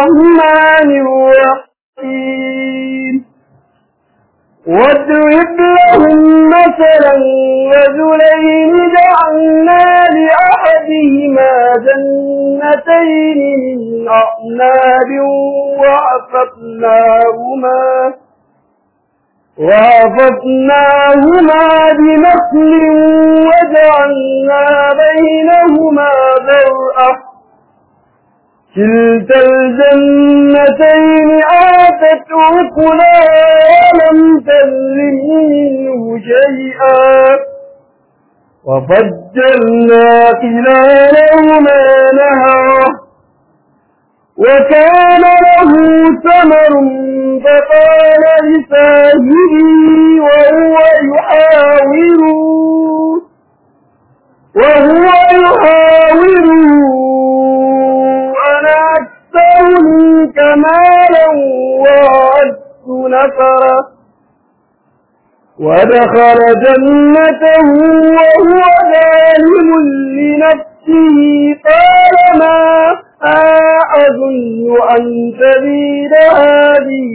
الرحمن الرحيم واضرب لهم مثلا رجلين جعلنا لأحدهما جنتين من أعناب وعففناهما وعففناهما بنخل وجعلنا بينهما ذرأة كلتا الجنتين آتت أكلها ولم تظلم منه شيئا وفجرنا خلالهما نهرا وكان له ثمر فقال لصاحبه وهو يحاوره وهو يحاوره أنا أكثر منك مالا وأعز نفرا ودخل جنته وهو ظالم لنفسه قال ما أظن أن تبيد هذه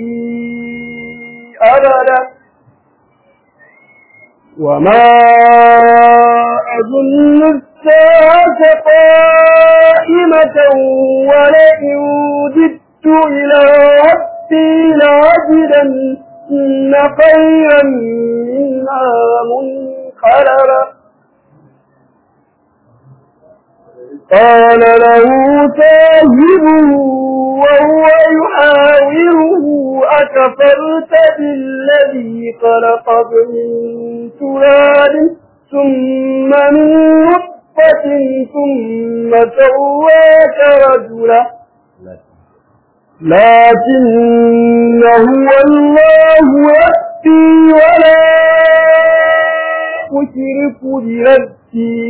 أبدا وما أظن الساعة قائمة ولئن وددت إلى ربي لأجدن خيرا منها منقلبا قال له صاحبه وهو يحاوره أكفرت بالذي خلقك من تراب ثم من نطفة ثم سواك رجلا لكن هو الله يأتي ولا أشرك بربي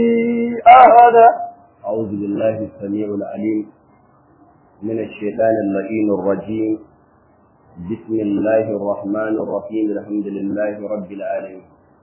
أحدا أعوذ بالله السميع العليم من الشيطان اللئيم الرجيم بسم الله الرحمن الرحيم الحمد لله رب العالمين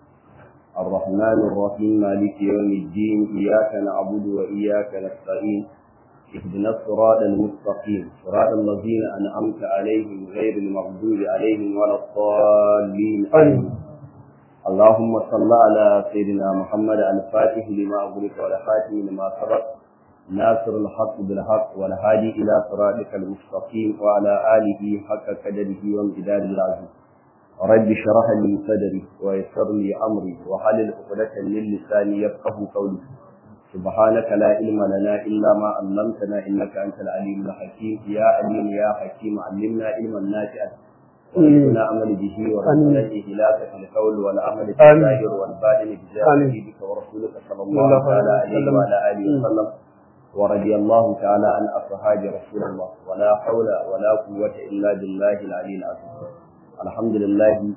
الرحمن الرحيم مالك يوم الدين إياك نعبد وإياك نستعين اهدنا الصراط المستقيم صراط الذين أنعمت عليهم غير المغضوب عليهم ولا الضالين آمين اللهم صل على سيدنا محمد الفاتح لما أغلق والخاتم لما سبق ناصر الحق بالحق والهادي إلى صراطك المستقيم وعلى آله حق قدره وامتداد العزيز رب اشرح لي صدري ويسر لي أمري وحلل عقدة من لساني يفقه قولي سبحانك لا علم لنا إلا ما علمتنا إنك أنت العليم الحكيم يا عليم يا حكيم علمنا علما نافعا وارزقنا عمل به ورزقنا إهلاك في القول والعمل في الظاهر والباطن بجاه نبيك ورسولك صلى الله تعالى عليه وعلى آله وسلم ورضي الله تعالى عن أصحاب رسول الله ولا حول ولا قوة إلا بالله العلي العظيم الحمد لله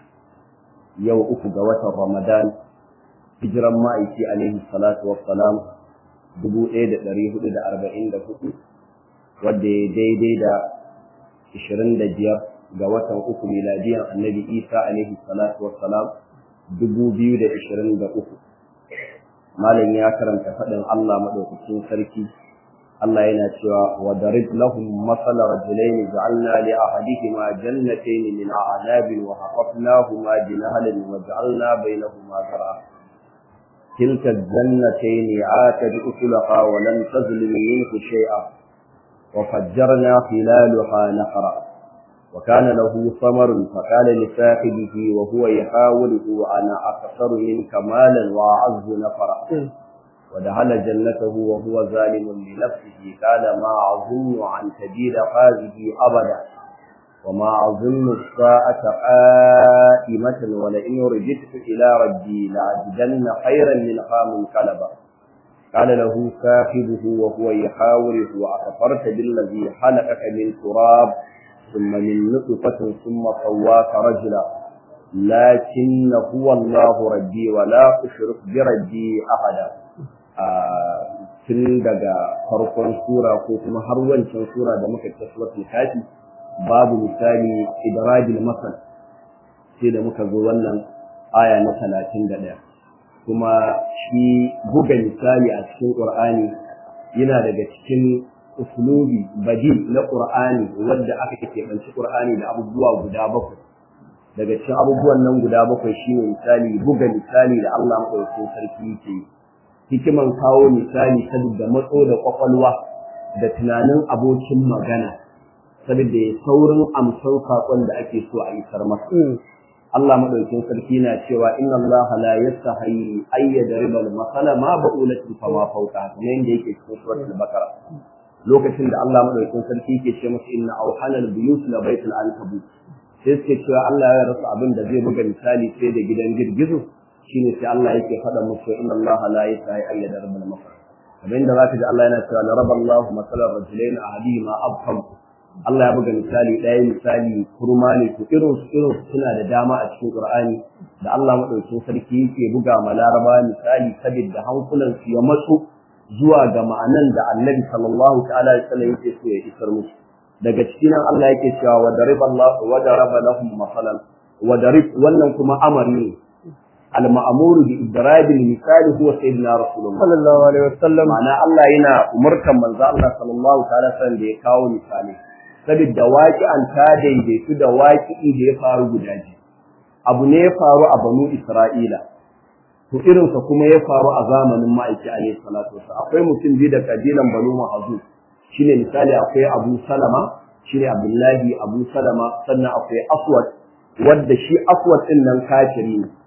يوم أفق وتر رمضان hijiran ma'aiki alaihi salatu wassalam dubu ɗaya da ɗari hudu da arba'in da hudu wadda ya daidai da ishirin da biyar ga watan uku miladiyan annabi isa alaihi salatu wassalam dubu biyu da ishirin da uku malam ya karanta faɗin allah maɗaukacin sarki Allah yana cewa wa darib lahum masala rajulaini ja'alna li ahadihima jannatayn min a'nabin wa hafafnahuma bi nahlin wa ja'alna bainahuma zar'a تلك الجنتين آتت أكلها ولم تظلم منه شيئا وفجرنا خلالها نهرا وكان له ثمر فقال لصاحبه وهو يحاوله أنا أكثر منك مالا وأعز نفرا ودخل جنته وهو ظالم لنفسه قال ما أظن أن تجد هذه أبدا وما أظن الساعة قائمة ولئن رجعت إلى ربي لأجدن خيرا منها منقلبا قال له صاحبه وهو يحاوره أكفرت بالذي خلقك من تراب ثم من نطفة ثم سواك رجلا لكن هو الله ربي ولا أشرك بربي أحدا tun daga farkon sura ko kuma har wancan sura da muka ta suratul kafi babu misali idrajil masal sai da muka zo wannan aya na talatin da ɗaya kuma shi buga misali a cikin ƙur'ani yana daga cikin uslubi badi na qur'ani wanda aka keɓanci qur'ani da abubuwa guda bakwai daga cikin abubuwan nan guda bakwai shine misali buga misali da Allah madaukakin sarki yake yi hikiman kawo misali saboda matso da kwakwalwa da tunanin abokin magana saboda ya saurin amsan saƙon da ake so a isar masa Allah madaukakin sarki na cewa inna Allah la yastahi ay yadriba al-masala ma ba'ulatin fa ma fawqa kuma yanda yake cikin suratul baqara lokacin da Allah madaukakin sarki yake ce masa inna awhana al-buyut la baytul ankabut sai suke cewa Allah ya rasa abin da zai buga misali sai da gidan girgizo shine sai Allah yake faɗa musu inna Allah la yastahi ay yadriba al-masala kamar yadda zaka ji Allah yana cewa laraba Allah masalan rajulain ahadihima abham Allah ya buga misali ɗaya misali kurma ne to irin su irin su suna da dama a cikin Qur'ani da Allah madaukakin sarki yake buga ma Laraba misali saboda hankulan su ya matsu zuwa ga ma'anan da Annabi sallallahu ta'ala alaihi wasallam yake so ya isar musu daga cikin nan Allah yake cewa wa daraba Allah wa daraba lahum masalan wa darib wannan kuma amari ne al-ma'muru bi idrab al-misali huwa sayyidina rasulullah sallallahu alaihi wasallam ma'ana Allah yana umurtan manzo Allah sallallahu ta'ala sallam da ya kawo misali saboda waƙi'an ta daidaitu da waƙi'i da ya faru guda biyu abu ne ya faru a banu Isra'ila to irinsa kuma ya faru a zamanin ma'aiki alaihi salatu wasallam akwai mutum biyu da kabilan banu Mahzub shine misali akwai Abu Salama shine Abdullahi Abu Salama sannan akwai Aswad wanda shi Aswad din nan kafiri ne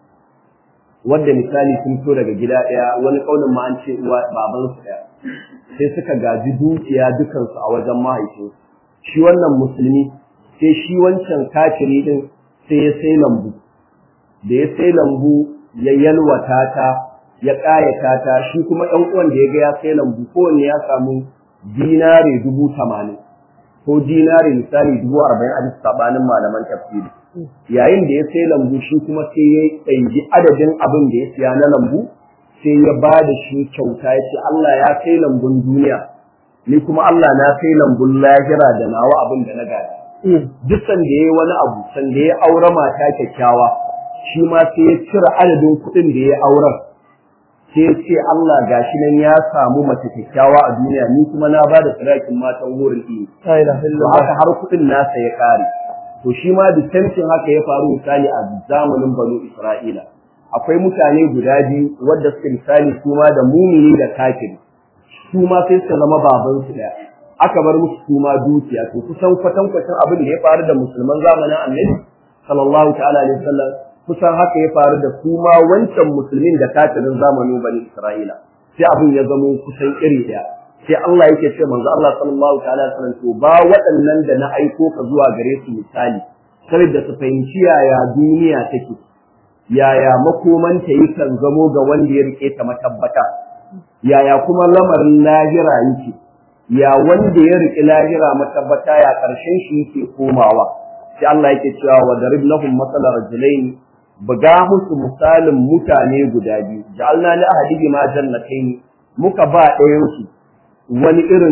wanda misali sun fito daga gida ɗaya wani kaunin ma an ce uwa baban su ɗaya sai suka gaji dukiya dukansu a wajen mahaifinsu shi wannan musulmi sai shi wancan kafiri din sai ya sai lambu da ya sai lambu ya yalwata ta ya ƙayata ta shi kuma ɗan uwan da ya ga ya sai lambu kowanne ya samu dinare dubu tamanin ko dinare misali dubu arba'in a bisa sabanin malaman tafsiri yayin da ya sai lambu shi kuma sai ya ɗangi adadin abin da ya siya na lambu sai ya ba da shi kyauta ya ce Allah ya sai lambun duniya ni kuma Allah na sai lambun lahira da nawa abin da na gada duk sanda ya yi wani abu sanda ya aure mata kyakkyawa shi ma sai ya cire adadin kuɗin da ya auren sai ya ce Allah gashi nan ya samu mace kyakkyawa a duniya ni kuma na ba da sadakin matan wurin iya la ilaha to illallah haka har kuɗin nasa ya ƙare to shi ma distancin haka ya faru misali a zamanin banu Isra'ila akwai mutane guda biyu wadda suka misali su ma da mumini da kafiri su ma sai su zama babansu ɗaya aka bar musu su ma dukiya to kusan kwatankwacin abin da ya faru da musulman zamanin annabi sallallahu ta'ala alaihi wasallam kusan haka ya faru da su ma wancan musulmin da kafirin zamanin bani Isra'ila sai abin ya zamo kusan iri ɗaya sai Allah yake ce manzo Allah sallallahu ta'ala alaihi wasallam to ba waɗannan da na aiko ka zuwa gare su misali saboda su fahimci yaya duniya take yaya makomanta yakan zamo ga wanda ya rike ta matabbata yaya kuma lamarin lahira yake ya wanda ya rike lahira matabbata ya karshen shi yake komawa sai Allah yake cewa wa darib lahum masalan rajulain buga musu misalin mutane guda biyu ja'alna li ahadihi ma jannatayn muka ba ɗayan su wani irin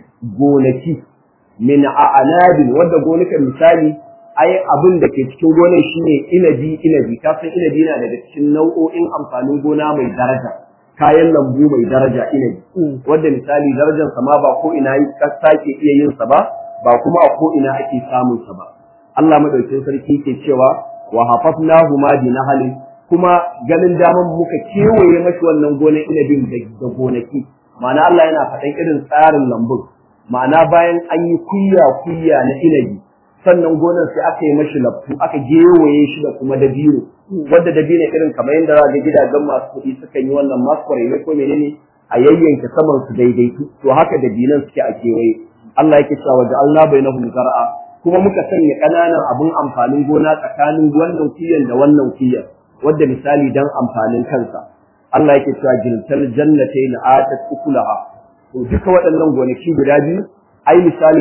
gonaki min a'anabin wanda gonakan misali ai abin da ke cikin gonar shine inabi inabi ka san inabi na daga cikin nau'o'in amfanin gona mai daraja kayan lambu mai daraja inabi wanda misali darajar sa ma ba ko ina ka sake iya yin sa ba ba kuma a ko ina ake samun sa ba Allah madaukakin sarki ke cewa wa hafafnahu ma bi nahalin kuma ganin daman muka kewaye mashi wannan gonar inabin da gonaki ma'ana Allah yana faɗan irin tsarin lambun ma'ana bayan an yi kuyya kuyya na inabi sannan gonar sai aka yi mashi laftu aka gewaye shi da kuma dabino wanda dabino irin kamar yadda za ga gidajen masu kuɗi sukan yi wannan masu kwarai ko menene a yayyanke saman su daidaitu to haka dabinan suke a kewaye Allah yake cewa da Allah bainahum zar'a kuma muka sanya ƙananan abun amfanin gona tsakanin wannan kiyan da wannan kiyan wanda misali dan amfanin kansa Allah yake cewa jiltal jannatayn atat ukulaha to duka waɗannan gonaki guda biyu ai misali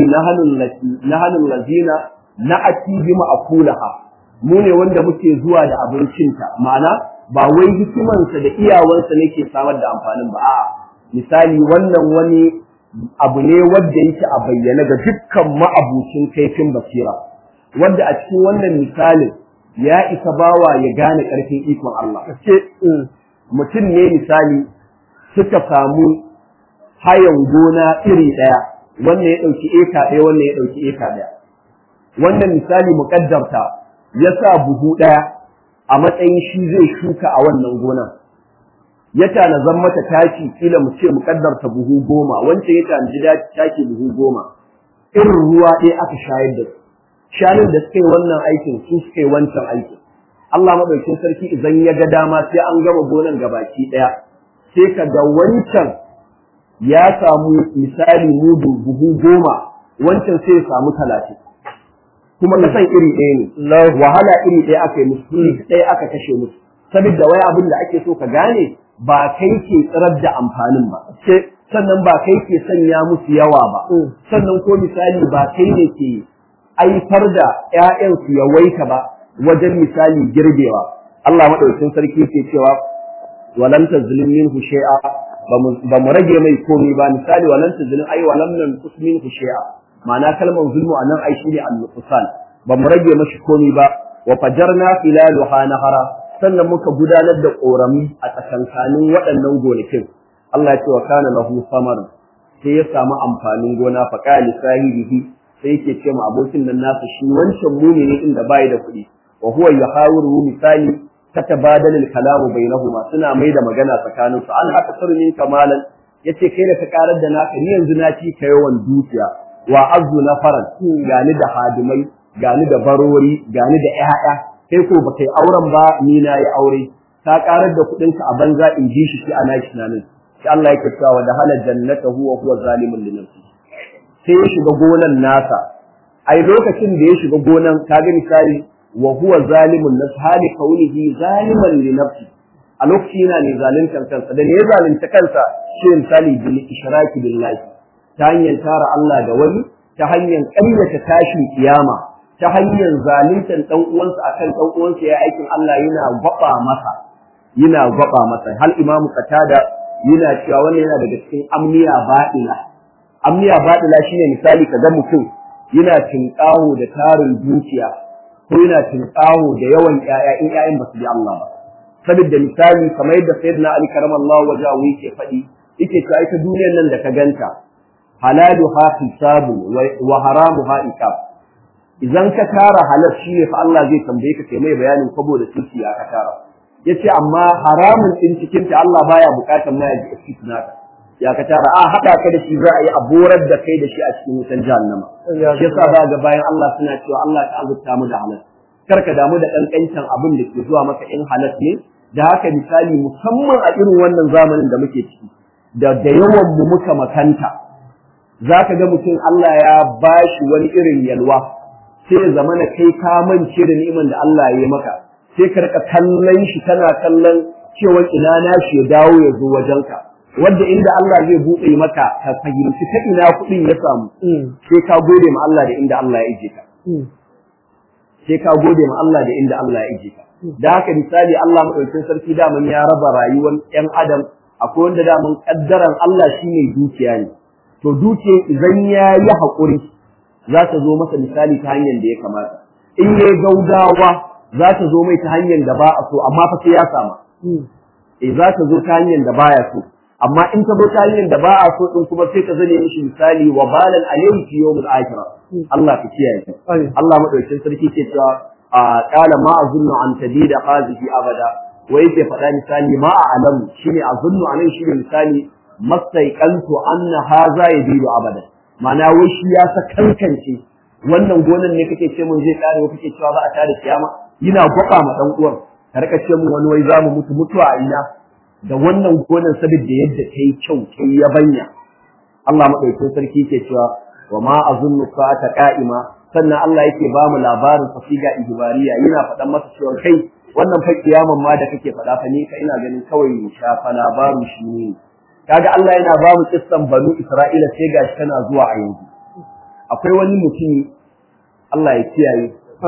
na hannun lazina na ati bi ma'akulaha mu ne wanda muke zuwa da abincinta ma'ana ba wai hikimansa da iyawansa ne ke samar da amfanin ba a'a misali wannan wani abu ne wanda yake a bayyana ga dukkan ma'abucin kaifin basira wanda a cikin wannan misalin ya isa bawa ya gane ƙarfin ikon Allah mutum ne misali suka samu hayan gona iri ɗaya wannan ya ɗauki eka ɗaya wannan ya ɗauki eka ɗaya wannan misali muƙaddarta ya sa buhu ɗaya a matsayin shi zai shuka a wannan gonan ya tanazan mata taki kila mu ce muƙaddarta buhu goma wancan ya tanaji taki buhu goma irin ruwa ɗaya aka shayar da su shanun da suka yi wannan aikin su suka yi wancan aikin Allah maɗaukin sarki idan ya ga dama sai an gama gonan gabaki ɗaya sai ka ga wancan ya samu misali mudu buhu goma wancan sai ya samu talatin kuma kasan iri ɗaya ne wahala iri ɗaya aka yi musu iri ɗaya aka kashe musu saboda wai abin da ake so ka gane ba kai ke tsirar da amfanin ba sannan ba kai ke sanya musu yawa ba sannan ko misali ba kai ne ke aifar da ‘ya'yan su yawaita ba wajen misali girbewa Allah maɗaukin sarki ke cewa walam tazlim minhu shay'a ba mu rage mai komai ba misali walam tazlim ai walam nan kusmin shay'a ma'ana kalmar zulmu anan ai shine al-nuqsan ba mu rage mashi komai ba wa fajarna filaluha nahara sannan muka gudanar da korami a tsakankanin waɗannan gonakin Allah ya ce wa kana lahu samar sai ya samu amfanin gona fa qali sahibihi sai yake ce ma abokin nan nasa shi wancan mumini inda bai da kuɗi wa huwa yahawiru misali tatabadal al-kalamu bainahuma suna mai da magana tsakanin su an haka sarmin kamalan yace kai da ka karar da naka ni yanzu na ci ka yawan dukiya wa azzu nafaran gani da hadimai gani da barori gani da ƴaƴa kai ko baka yi auren ba ni na yi aure ka karar da kuɗin ka a banza in ji shi shi ana shi nan sai Allah yake cewa da hala jannata huwa huwa zalimun li nafsi sai ya shiga gonan nasa ai lokacin da ya shiga gonan kaga misali wa huwa zalimun nas hali kaunihi zaliman li nafsi a lokaci yana ne zaluntar kansa da ne ya zalunta kansa shi misali bil ishraki billahi ta hanyar tara Allah da wani ta hanyar ƙaryata tashin kiyama ta hanyar zaluntar dan uwansa akan dan uwansa ya aikin Allah yana gwaba masa yana gwaba masa hal imam qatada yana cewa wannan yana daga cikin amniya ba'ila amniya ba'ila shine misali kaga mutum yana tinkaho da tarin dukiya ko yana tinkaho da yawan ƴaƴa in ƴaƴan ba su bi Allah ba saboda misali kamar yadda sayyidina Ali karamallahu wajahu yake faɗi yake cewa ita duniyar nan da ka ganta halaluha hisabu wa haramuha ikab idan ka tara halal shi ne fa Allah zai tambaye ka kai mai bayanin kwabo da tuki ya ka tara yace amma haramun din cikin ta Allah baya bukatar ma ya ji naka ya ka tara a hada ka da shi za a yi aborar da kai da shi a cikin wutan jahannama shi yasa za ga bayan Allah suna cewa Allah ta azurta mu da halal kar ka damu da kankancin abin da ke zuwa maka in halal ne da haka misali musamman a irin wannan zamanin da muke ciki da da yawan mu muka makanta za ka ga mutum Allah ya bashi wani irin yalwa sai ya zamana kai ka mance da ni'iman da Allah ya yi maka sai ka rika kallon shi kana kallon cewa ina na shi ya dawo ya zo wajenka wanda inda Allah zai buɗe maka ka fahimci ta ina kuɗin ya samu sai ka gode ma Allah da inda Allah ya ije ka sai ka gode ma Allah da inda Allah ya ije ka da haka misali Allah madaukakin sarki daman ya raba rayuwar ƴan adam akwai wanda daman kaddaran Allah shine dukiya ne to dukiya idan ya yi haƙuri za ta zo masa misali ta hanyar da ya kamata in ya gaugawa za ta zo mai ta hanyar da ba a so amma fa sai ya sama eh za ta zo ta hanyar da baya so amma in ta zo ta hanyar da ba a so din kuma sai ta zane mishi misali wa balan alayhi fi yawmil akhirah Allah ka kiyaye Allah madaukakin sarki ke cewa qala ma azunnu an tadida hadhihi abada wai yake faɗa misali ma a alamu shine azunnu anan shine misali mastaiqantu anna hadha yadidu abada ma'ana wai shi ya sa kankance wannan gonan ne kake ce mun zai kare wa kake cewa za a tada kiyama yana gwaba ma dan uwan ka rika ce mun wani wai za mu mutu mutuwa a ina da wannan gonan saboda yadda ta yi kyau ta yi yabanya Allah madaukakin sarki ke cewa wa ma azunnu ta qa'ima sannan Allah yake ba mu labarin fasiga ihbariya yana faɗan masa cewa kai wannan fa kiyaman ma da kake faɗa fa ni ka ina ganin kawai shafa labarin shi ne kaga Allah yana ba mu kissan banu Isra'ila sai gashi tana zuwa a yanzu akwai wani mutum Allah ya kiyaye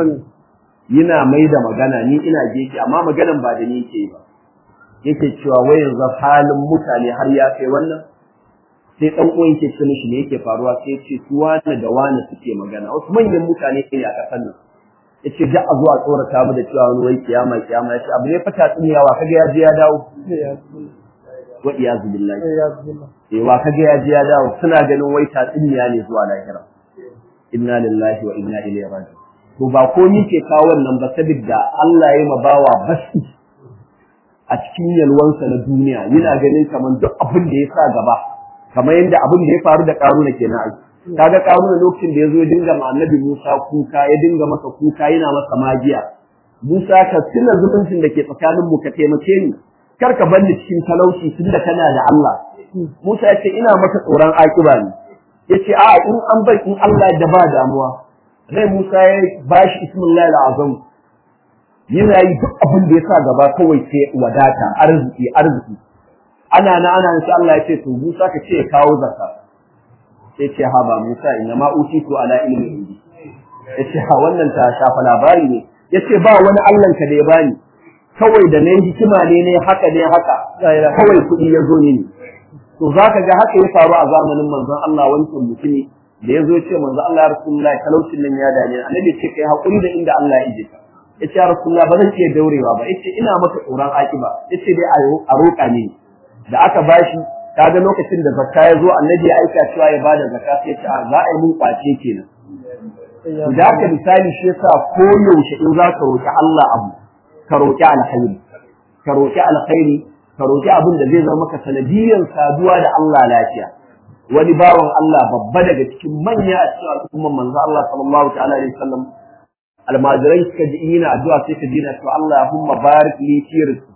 yana mai da magana ni ina gefe amma maganan ba da ni yake ba yake cewa wai yanzu halin mutane har ya kai wannan sai dan uwan yake ce mishi ne yake faruwa sai ce su wani da wani suke magana wasu manyan mutane ne a kasan nan yace da a zuwa tsorata mu da cewa wani wai kiyama kiyama yace abu ne fata tsiniyawa kaga ya je ya dawo wa iyazu billahi ya billah eh wa kaga ya ji ya dawo suna ganin wai tatsuniya ne zuwa lahira inna lillahi wa inna ilaihi raji'un to ba ko ni ke kawo wannan ba saboda Allah ya mabawa basi a cikin yalwansa na duniya yana ganin kamar duk abin da ya sa gaba kamar yadda abin da ya faru da karuna kenan ai kaga karuna lokacin da ya zo dinga ma annabi Musa kuka ya dinga masa kuka yana masa magiya Musa ka tuna zumuncin da ke tsakanin mu ka taimake ni kar ka bar ni cikin talauci tunda kana da Allah Musa ya ce ina maka tsoron akiba ne yace a in an bai in Allah da ba damuwa rai Musa ya bashi ismullahi azam yana yi duk abin da ya sa gaba kawai sai wadata arziki arziki ana na ana insha Allah ya ce to Musa ka ce ya kawo zakka sai ce ha ba Musa inna ma utitu ala ilmi indi yace ha wannan ta shafa labari ne yace ba wani Allah ka da ya bani kawai da ne hikima ne ne haka ne haka kawai kuɗi ya zo ne to zaka ga haka ya faru a zamanin manzon Allah wancan mutumi da ya zo ya ce manzon Allah ya rasulullahi talaucin nan ya dame annabi ce kai hakuri da inda Allah ya ije ka yace ya rasulullah ba zan iya daurewa ba yace ina maka tsoron akiba yace dai a roƙa ne da aka bashi kaga lokacin da zakka ya zo annabi ya aika cewa ya bada zakka sai ce za a yi mun kwace kenan to da haka misali shi yasa ko yaushe in za ka roƙi Allah abu ka roƙi alkhairi ka roƙi alkhairi ka roƙi abin da zai zama maka sanadiyyar saduwa da Allah lafiya wani bawan Allah babba daga cikin manya a cikin al'umman manzo Allah sallallahu ta'ala alaihi wasallam almajirai suka ji ina addu'a sai ka dina to Allahumma barik li fi rizqi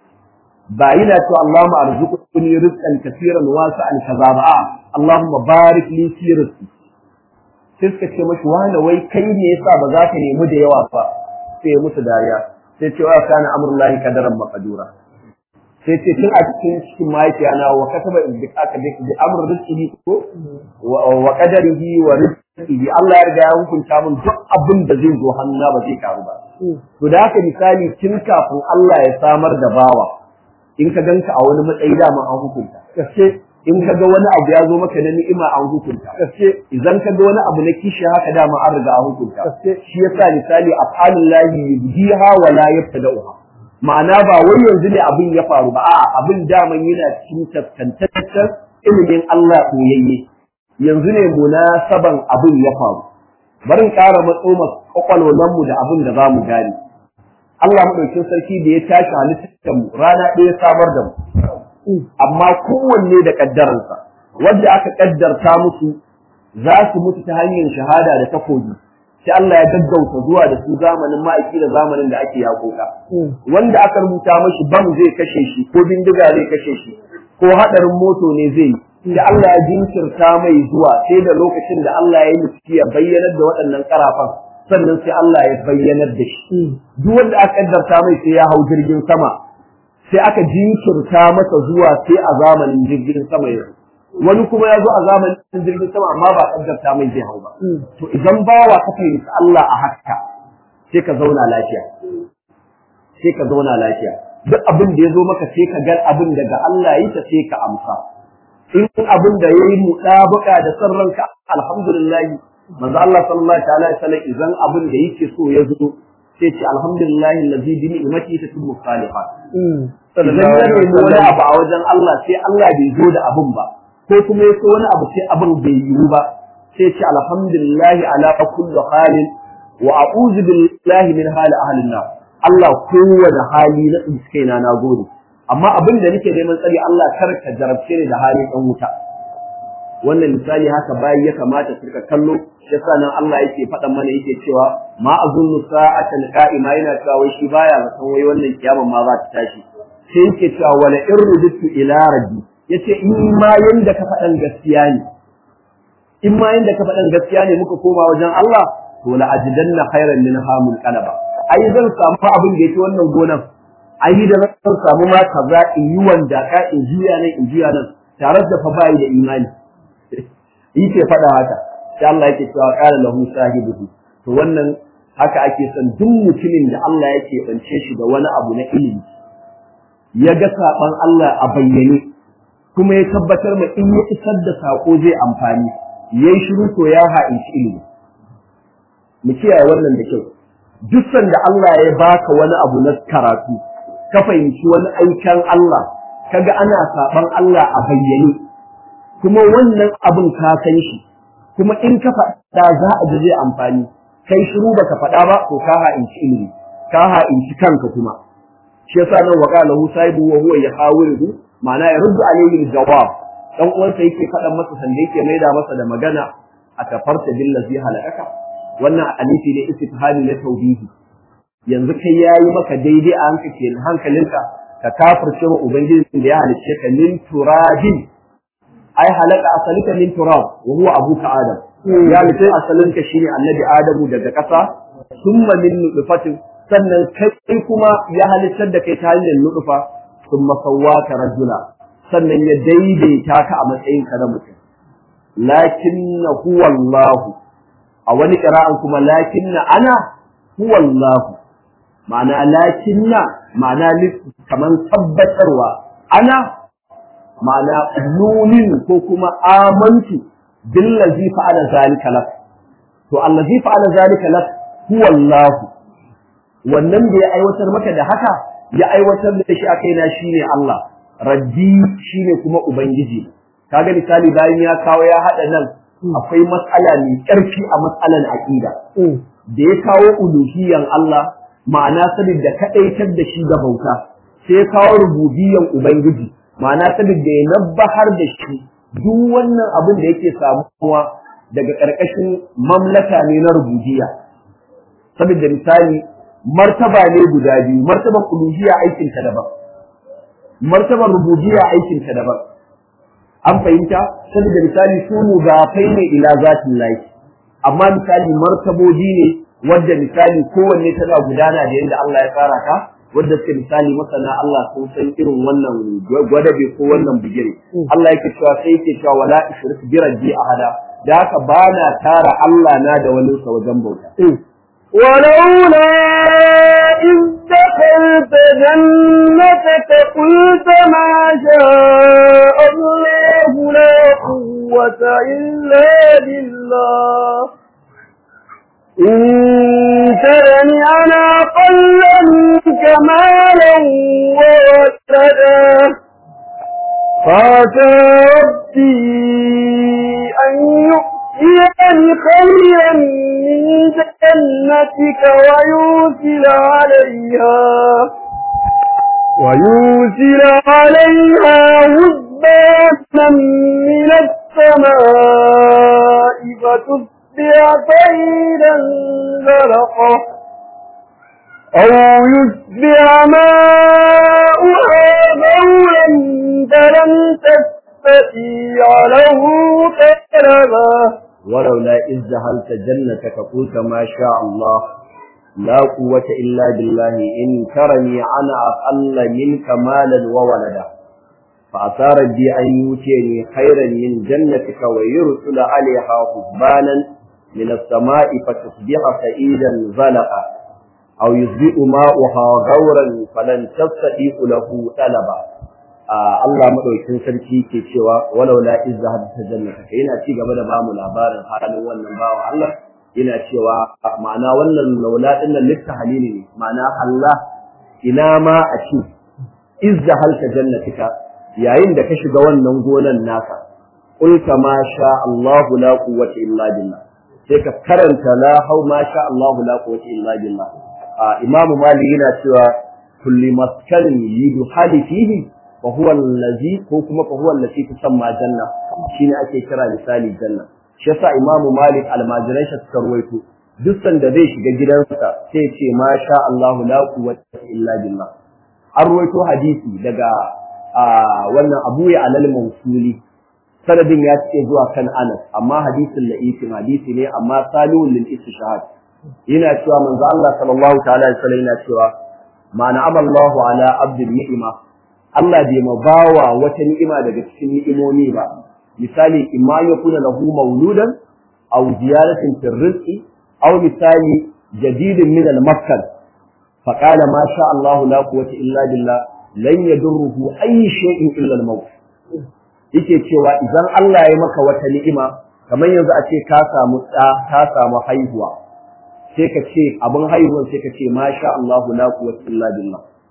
ba yana to Allahumma arzuqni rizqan kaseeran wasi'an kaza ba Allahumma barik li fi rizqi sai suka ce mashi wani wai kai ne yasa ba za ka nemi da yawa ba sai ya musu dariya sai ce wa kana amrullahi qadaran maqdura sai ce tun a cikin cikin mahaifiya na wa kataba in bi aka bi amr rizqihi ko wa qadarihi wa rizqihi Allah ya riga ya hukunta mun duk abin da zai zo hannuna ba zai karu ba to da haka misali tun kafin Allah ya samar da bawa in ka ganka a wani matsayi dama an hukunta gaske in ka ga wani abu ya zo maka na ni'ima an hukunta gaske idan ka ga wani abu na kishi haka dama an riga an hukunta gaske shi yasa misali af'alullahi yubdiha wa la yabtada'uha ma'ana ba wai yanzu ne abin ya faru ba a'a abin daman yana cikin taskantaccen ilimin Allah koyayye yanzu ne munasaban abin ya faru barin ƙara matso kwakwalwalan mu da abin da za mu gane Allah madaukin sarki da ya tashi halittar mu rana ɗaya samar da mu amma kowanne da kaddaransa wanda aka kaddarta musu za su mutu ta hanyar shahada da takobi sai Allah ya gaggauta zuwa da su zamanin ma'aiki da zamanin da ake yakoka wanda aka rubuta mashi bam zai kashe shi ko bindiga zai kashe shi ko hadarin moto ne zai sai Allah ya jinkirta mai zuwa sai da lokacin da Allah ya yi ya bayyanar da waɗannan karafan sannan sai Allah ya bayyanar da shi duk wanda aka kaddarta mai sai ya hau jirgin sama sai aka jinkirta masa zuwa sai a zamanin jirgin sama yau wani kuma ya zo a zamanin jirgin sama amma ba kaddarta mai zai hau ba to idan bawa ka fahimci Allah a haka sai ka zauna lafiya sai ka zauna lafiya duk abin da ya zo maka sai ka ga abin daga Allah yi ta sai ka amsa in abin da yayi mudabuka da san ranka alhamdulillah manzo Allah sallallahu alaihi wasallam idan abin da yake so ya zo sai ce alhamdulillah allazi bi ni'mati tatimmu salihat sannan ya nemi wani abu a wajen Allah sai Allah bai zo da abin ba ko kuma ya so wani abu sai abin bai yiwu ba sai ce alhamdulillah ala kulli halin wa a'udhu billahi min hali ahlin nar Allah kowane hali na tsinkaina na gode amma abin da nake neman tsari Allah kar ka jarabce ni da hali dan wuta wannan misali haka bayi ya kamata su ka kallo yasa nan Allah yake faɗan mana yake cewa ma azunnu sa'atan qa'ima yana cewa wai shi baya ga san wai wannan kiyaman ma za ta tashi sai yake cewa wala in rujitu ila rabbi yace in ma yanda ka faɗan gaskiya ne in ma yanda ka faɗan gaskiya ne muka koma wajen Allah to la ajidanna khairan min hamul qalaba ai zan samu abin da yake wannan gonan ai da zan samu ma kaza in yi wanda ka in juya nan in juya nan tare da fa bai da imani yake faɗa haka sai Allah yake cewa qala lahu sahibuhu to wannan haka ake son duk mutumin da Allah yake bance shi da wani abu na ilimi ya ga saban Allah a bayyane kuma ya tabbatar ma in ya isar da sako zai amfani yayi shiru to ya ha'inci ilimi mu kiyaye wannan da kyau duk sanda Allah ya baka wani abu na karatu ka fahimci wani aikan Allah kaga ana saban Allah a bayyane kuma wannan abin ka san shi kuma in ka faɗa za a ji zai amfani kai shiru baka faɗa ba to ka ha'inci ilimi ka ha'inci kanka kuma shi yasa nan wa qala hu saibu wa huwa yahawiru ma'ana ya ruddu alayhi jawab dan uwansa yake faɗan masa sanda yake maida masa da magana a kafarta billazi halakaka wannan alifi ne istifhami na tauhidi yanzu kai yayi maka daidai a hankali hankalinka ka kafirce wa ubangiji da ya halicce ka min turabin ai halaka asalika min turab wa huwa abuka adam ya halicce asalinka shine annabi adamu daga ƙasa summa min nutfatin sannan kai kuma ya halittar da kai ta hanyar nutfa summa sawwaka rajula sannan ya daidaita ka a matsayin ka na mutum lakinna huwa Allah a wani qira'an kuma lakinna ana huwa Allah ma'ana lakinna ma'ana kaman tabbatarwa ana ma'ana nunin ko kuma amantu billazi fa'ala zalika lak to allazi fa'ala zalika lak huwa Allah wannan da ya aiwatar maka da haka ya aiwatar da shi a kaina shine Allah rabbi shine kuma ubangiji kaga misali bayan ya kawo ya hada nan akwai matsala mai ƙarfi a matsalan aqida da ya kawo uluhiyan Allah ma'ana sabid da kadaitar da shi da bauta sai ya kawo rububiyan ubangiji ma'ana sabid da ya nabbahar da shi duk wannan abin da yake samuwa daga ƙarƙashin mamlaka ne na rububiyya saboda misali martaba ne guda biyu martaban uluhiyya aikin ta daban martaban rububiyya aikin ta daban an fahimta saboda misali su mudafai ne ila zatin lahi amma misali martaboji ne wadda misali kowanne tana gudana da yadda Allah ya tsara ta wadda suke misali masana Allah sun san irin wannan gwadabe ko wannan bigire Allah yake cewa sai yake cewa wala ishrik bi rabbi ahada da haka bana tara Allah na da wani sa wajen bauta ولولا إذ دخلت جنتك قلت ما شاء الله لا قوة إلا بالله إن ترني أنا أقل منك مالا وولدا فاتى ربي أن يؤتيني خيرا من جنتك ويوسل عليها ويوسل عليها هبانا من السماء فتصبح طيرا زرقا أو يصبح ماؤها غورا فلن تستطيع له طلبا ولولا إذ دخلت جنتك قلت ما شاء الله لا قوة إلا بالله إن ترني أنا أقل منك مالا وولدا فأتى ربي أن يؤتيني خيرا من جنتك ويرسل عليها حسبانا من السماء فتصبح سعيدا زلقا أو يصبح ماؤها غورا فلن تستطيع له طلبا Allah madaukakin sarki ke cewa walau la izza hadda jannata yana ci gaba da bamu labarin halin wannan bawa Allah yana cewa ma'ana wannan laula din nan lissa halili ne ma'ana Allah ina ma a ci izza halta jannatika yayin da ka shiga wannan gonan naka qulta ma sha Allah la quwwata illa billah sai ka karanta la hau ma sha Allah la quwwata illa billah Imam Malik yana cewa kulli maskanin yidu hali fihi fa huwa allazi ko kuma fa huwa allati tusamma janna shine ake kira misali janna shi yasa Imam Malik almajiran shi suka ruwaito duk sanda zai shiga gidansa sai ya ce ma sha Allah la quwwata illa billah an ruwaito hadisi daga wannan Abu ya alal mawsuli sanadin ya ce zuwa kan Anas amma hadisin la'ifin hadisi ne amma salihun lil istishhad yana cewa manzo Allah sallallahu ta'ala alaihi wasallam yana cewa ma na'ama Allahu ala abdin ni'ima Allah bai ma bawa wata ni'ima daga cikin ni'imomi ba misali imma yakuna lahu mauludan aw ziyaratin fil rizqi aw misali jadidin min al makkah فقال ما شاء الله لا قوة إلا بالله لن يضره أي شيء إلا الموت yake cewa idan Allah ya maka wata ni'ima kamar yanzu a ce ka samu ɗa ka samu haihuwa sai ka ce abin haihuwan sai ka ce masha Allahu la quwwata illa billah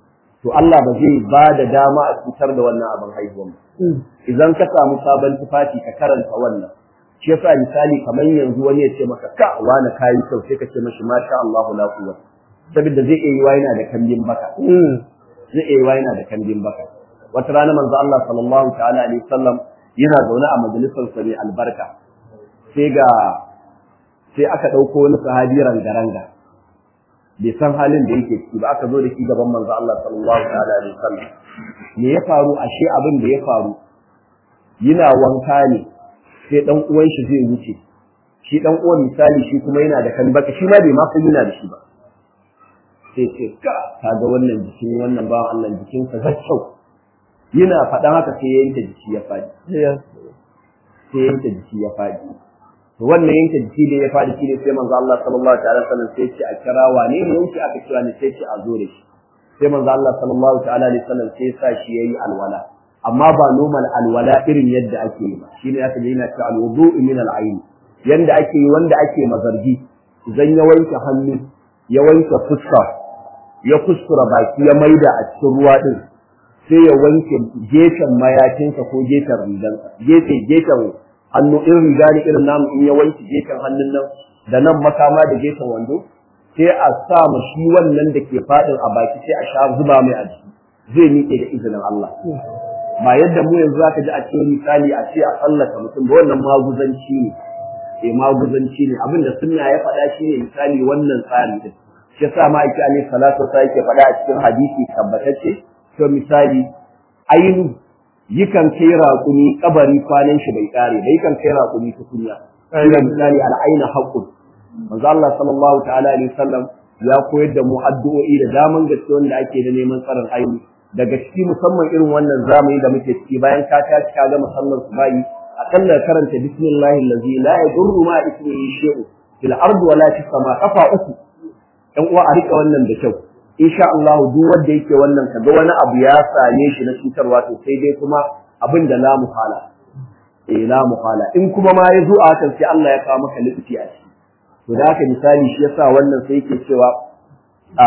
to Allah ba zai ba da dama a cutar da wannan abin haihuwan ba idan ka samu sabon tufafi ka karanta wannan shi yasa misali kamar yanzu wani ya ce maka ka wani kayi kyau sai ka ce mashi masha Allah la quwwata saboda zai iya yiwa yana da kambin baka zai iya yiwa yana da kambin baka wata rana manzo Allah sallallahu ta'ala alaihi wasallam yana zaune a majalisar sa mai albarka sai ga sai aka dauko wani sahabi rangaranga bai san halin da yake ciki ba aka zo da shi gaban manzo Allah sallallahu ta'ala alaihi wasallam me ya faru ashe abin da ya faru yana wanka ne sai dan uwan shi zai wuce shi dan uwan misali shi kuma yana da kan baka shi ma bai ma san yana da shi ba sai ce ka kaga wannan jikin wannan bawan Allah jikin sa zaccau yana faɗan haka sai ya yanke jiki ya faɗi sai ya yanke jiki ya faɗi to wannan yanke jiki da ya faɗi shi ne sai manzo Allah sallallahu ta'ala wasallam sai ce a kira wane ne yanke aka kira ne sai ce a zo da shi sai manzo Allah sallallahu ta'ala alaihi wasallam sai sa shi yayi alwala amma ba normal alwala irin yadda ake yi ba shine aka yi yana cewa alwudu min al-ayn yanda ake yi wanda ake mazargi idan ya wanke hannu ya wanke fuska ya kuskura baki ya maida a cikin ruwa din sai ya wanke gefen mayakinsa ko gefen rigansa gefe gefen hannu in riga ne irin namu in ya wanke gefen hannun nan da nan makama da gefen wando sai a sa ma shi wannan da ke faɗin a baki sai a sha zuba mai a jiki zai miƙe da izinin Allah ba yadda mu yanzu zaka ji a cikin misali a ce a tsallaka mutum ba wannan maguzanci ne eh maguzanci ne abinda sunna ya faɗa shi ne misali wannan tsari din shi yasa ma ake alaihi salatu sai yake faɗa a cikin hadisi tabbatacce to misali ainu yikan kai raƙumi kabari kwanan shi bai kare bai kan kai raƙumi tukunya shi misali al'aina haqqun manzo Allah sallallahu ta'ala alaihi wasallam ya koyar da mu addu'o'i da daman gaske wanda ake da neman tsarin aini daga ciki musamman irin wannan zamani da muke ciki bayan ka tashi ka ga musamman su bayi akalla karanta bismillahi allazi la yadurru ma ismihi shay'un fil ardi wala fis sama kafa uku dan uwa a rika wannan da kyau insha Allah duk wanda yake wannan kaga wani abu ya same shi na cutarwa to sai dai kuma abin da la muhala eh la muhala in kuma ma ya zo a hakan sai Allah ya kawo maka littafi a ciki to da haka misali shi yasa wannan sai yake cewa a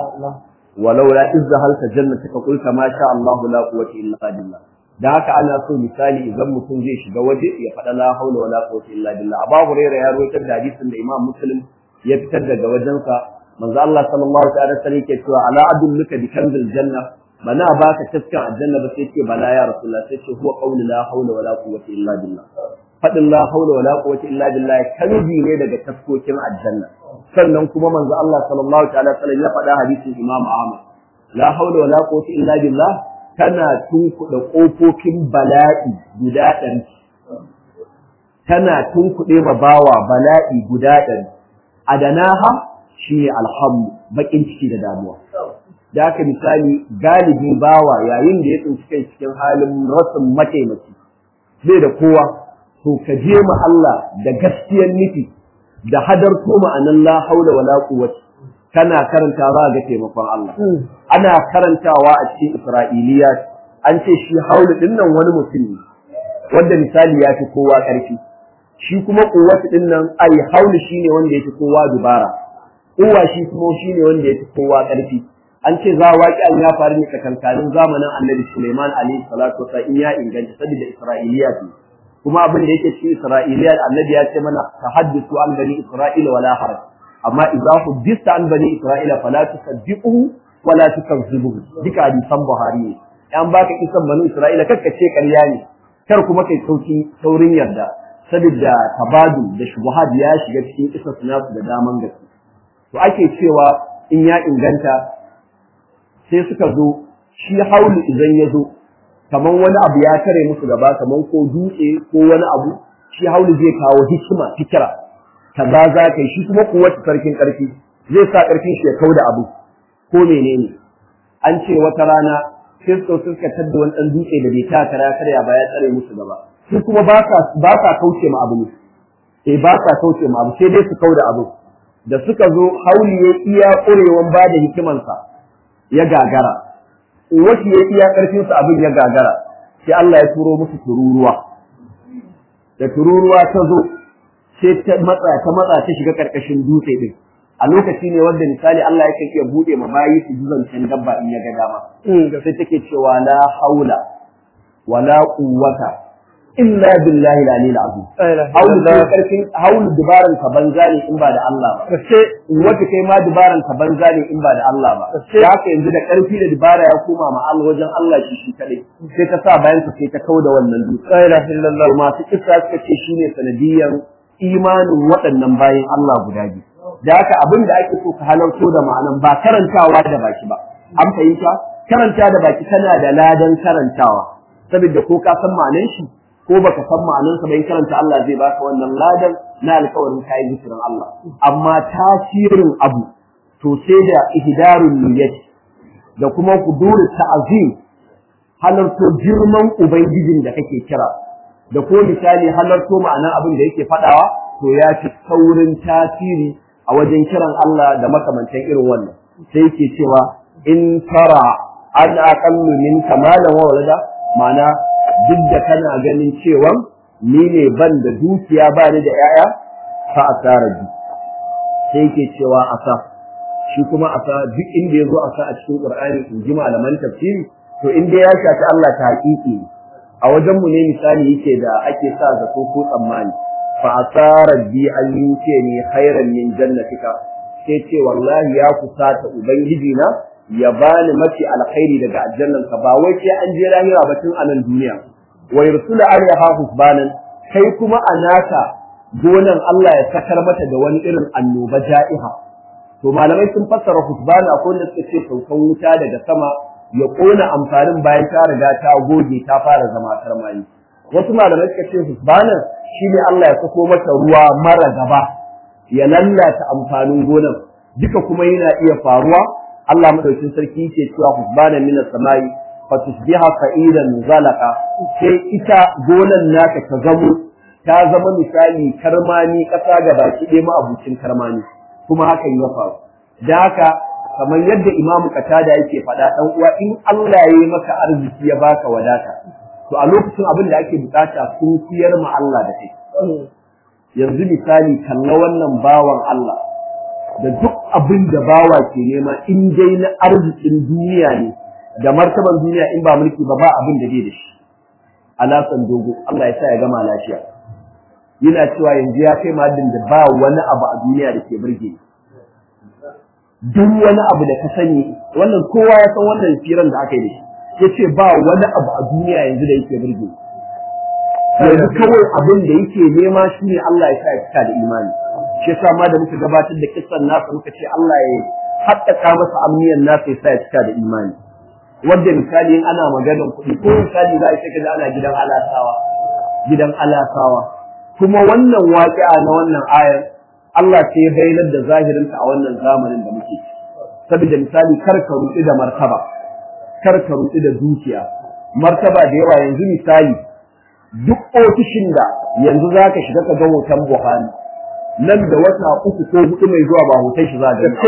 walau la izza halka jannataka qul kama sha Allah la quwwata illa billah da haka ana so misali idan mutum zai shiga waje ya faɗa la haula wala quwwata illa billah Abu Hurairah ya rawaito da hadisin da Imam Muslim ya fitar daga wajensa manzo Allah sallallahu ta'ala alaihi yake cewa ala adulluka bi kanzil janna bana baka taskan aljanna ba sai ce bala ya rasulullah sai ce huwa qawlu la haula wala quwwata illa billah fadin la haula wala quwwata illa billah kanzi ne daga taskokin aljanna sannan kuma manzo Allah sallallahu ta'ala alaihi ya faɗa hadisin Imam Ahmad la haula wala quwwata illa billah tana tunkuɗe ƙofofin bala'i guda ɗari tana tunkuɗe ma bawa bala'i guda ɗari adanaha shi ne alhamdu baƙin ciki da damuwa da haka misali galibi bawa yayin da ya tsinci kai cikin halin rasin mataimaki bai da kowa to ka je ma Allah da gaskiyar nufi da hadarto ma'anan la haula wala quwwata kana karantawa ga taimakon Allah ana karantawa a cikin Isra'iliya an ce shi haulu din nan wani mutum ne wanda misali ya fi kowa ƙarfi shi kuma kuwatu din nan ai haulu shine wanda ya fi kowa dubara uwa shi kuma shine wanda ya fi kowa ƙarfi an ce za waƙi an ya faru ne kakankanin zamanin Annabi Sulaiman alaihi salatu wa in ya inganta saboda Isra'iliya ne kuma abin da yake cikin Isra'iliya Annabi ya ce mana tahaddisu an bani Isra'ila wala haraj amma idza huddista an bani isra'ila fala tusaddiquhu wala tukazzibuhu duka hadisan buhari ne an baka kisan bani isra'ila kakka ce ƙarya ne kar kuma kai sauki saurin yarda saboda tabadu da shubuhat ya shiga cikin kisan nasu da daman gaske to ake cewa in ya inganta sai suka zo shi haulu idan ya zo kamar wani abu ya tare musu gaba kamar ko dutse ko wani abu shi haulu zai kawo hikima fikira kaza za ka yi shi kuma kuwata sarkin ƙarfi zai sa ƙarfin shi ya kau da abu ko menene an ce wata rana sai su suka tadda wani ɗan dutse da bai ta kara karya ba ya tsare musu gaba su kuma ba sa kauce ma abu ne eh ba sa kauce ma abu sai dai su kau da abu da suka zo hauli ya iya ƙurewan ba da hikimansa ya gagara wasu ya iya ƙarfinsa abin ya gagara sai Allah ya turo musu tururuwa da tururuwa ta zo sai ta matsa ta matsa ta shiga karkashin dutse din a lokaci ne wanda misali Allah yake iya bude ma bayi su zancen dabba in ya ga dama sai take cewa la haula wala quwwata illa billahi al-aliyyil azim haulu da karfin haulu dubaran ka banza ne in ba da Allah ba sai wata kai ma dubaran ka banza ne in ba da Allah ba sai haka yanzu da karfi da dubara ya koma ma Allah wajen Allah shi shi kadai sai ta sa bayan ka sai ta kauda wannan dutse la ilaha illallah masu kissa suka ce shine sanadiyan imanin waɗannan bayan Allah guda biyu da haka abin da ake so ka halarto da ma'anan ba karantawa da baki ba an fahimta karanta da baki tana da ladan karantawa saboda ko ka san ma'anan shi ko baka san ma'anansa bai karanta Allah zai baka wannan ladan na alƙawarin kai zikirin Allah amma tasirin abu to sai da ihdarul niyyat da kuma kudur ta'zim halarto girman ubangijin da kake kira da ko misali halarto ma'anan abin da yake fadawa to ya fi saurin tasiri a wajen kiran Allah da makamantan irin wannan sai yake cewa in tara an aqallu min kamalan wa walada ma'ana duk da kana ganin cewa ni ne ban da dukiya ba ni da ‘ya'ya fa asara bi sai yake cewa asa shi kuma asa duk inda ya zo asa a cikin ƙur'ani in ji malaman tafsiri to inda ya shafi Allah ta haƙiƙi a wajen mu ne misali yake da ake sa zato ko tsammani fa asara bi an yuke ni khairan min jannatika sai ce wallahi ya kusata ubangiji na ya bani mafi alkhairi daga aljannan ka ba wai sai an je lahira ba tun anan duniya wa yursula alaiha husbanan kai kuma a naka gonan Allah ya sakar mata da wani irin annoba ja'iha to malamai sun fassara husbana akwai wanda suka ce saukan wuta daga sama ya kona amfanin bayan ta riga ta goge ta fara zama karmani wasu malamai suka ce husbanan shine Allah ya sako mata ruwa mara gaba ya lallata amfanin gonan duka kuma yana iya faruwa Allah madaukin sarki yake cewa husbana min as-samai fa tusbiha fa'idan zalaka sai ita gonan naka ta zamo ta zama misali karmani kasa ga baki ɗaya ma abucin karmani kuma hakan ya faru da haka kamar yadda Imam Qatada yake faɗa dan uwa in Allah ya yi maka arziki ya baka wadata to a lokacin abin da ake bukata sun kuyar ma Allah da kai yanzu misali kalla wannan bawan Allah da duk abin da bawa ke nema in dai na arzikin duniya ne da martaban duniya in ba mulki ba ba abin da bai da shi alasan dogo Allah ya sa ya gama lafiya yana cewa yanzu ya kai madin da ba wani abu a duniya da ke burge duk wani abu da ka sani wannan kowa ya san wannan firan da aka yi da shi yace ba wani abu a duniya yanzu da yake burge yanzu kawai abin da yake nema shine Allah ya sa ya cika da imani shi yasa ma da muka gabatar da kissan nasa muka ce Allah ya haƙƙaƙa masa amniyan nasa ya sa ya cika da imani wanda misali in ana maganar kuɗi ko misali za a shiga ana gidan alasawa gidan alasawa kuma wannan waƙi'a na wannan ayar Allah sai ya bayyana da zahirinta a wannan zamanin da muke saboda misali kar ka ruɗi da martaba kar ka ruɗi da dukiya martaba da yawa yanzu misali duk ofishin da yanzu za ka shiga ka ga hoton Buhari nan da wata uku ko hudu mai zuwa ba hoton shi za ga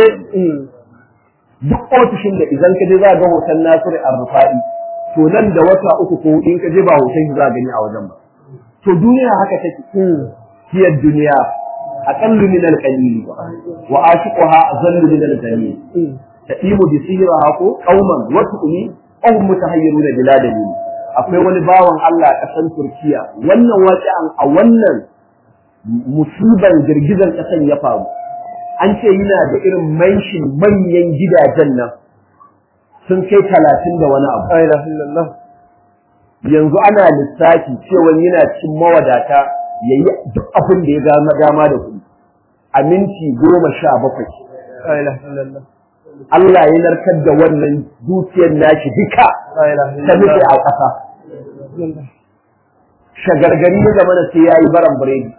duk ofishin da idan ka je za ga hoton Nasiru Ar-Rufa'i to nan da wata uku ko hudu in ka je ba hoton shi za gani a wajen ba to duniya haka take hiya duniya aqallu min al-qalil wa ashiquha azallu min al-qalil tadimu bi sihriha ko qauman wa tu'mi aw mutahayyiruna bila dalil akwai wani bawan Allah a ƙasar Turkiya wannan waƙi'an a wannan musiban girgizar ƙasan ya faru an ce yana da irin manshin manyan gidajen nan sun kai talatin da wani abu yanzu ana lissafi cewa yana cikin mawadata ya yi duk abin da ya gama dama da kuɗi a minti goma sha bakwai Allah ya narkar da wannan dukiyar nashi duka ta nufi a ƙasa shagargari ya zama sai ya yi baran biredi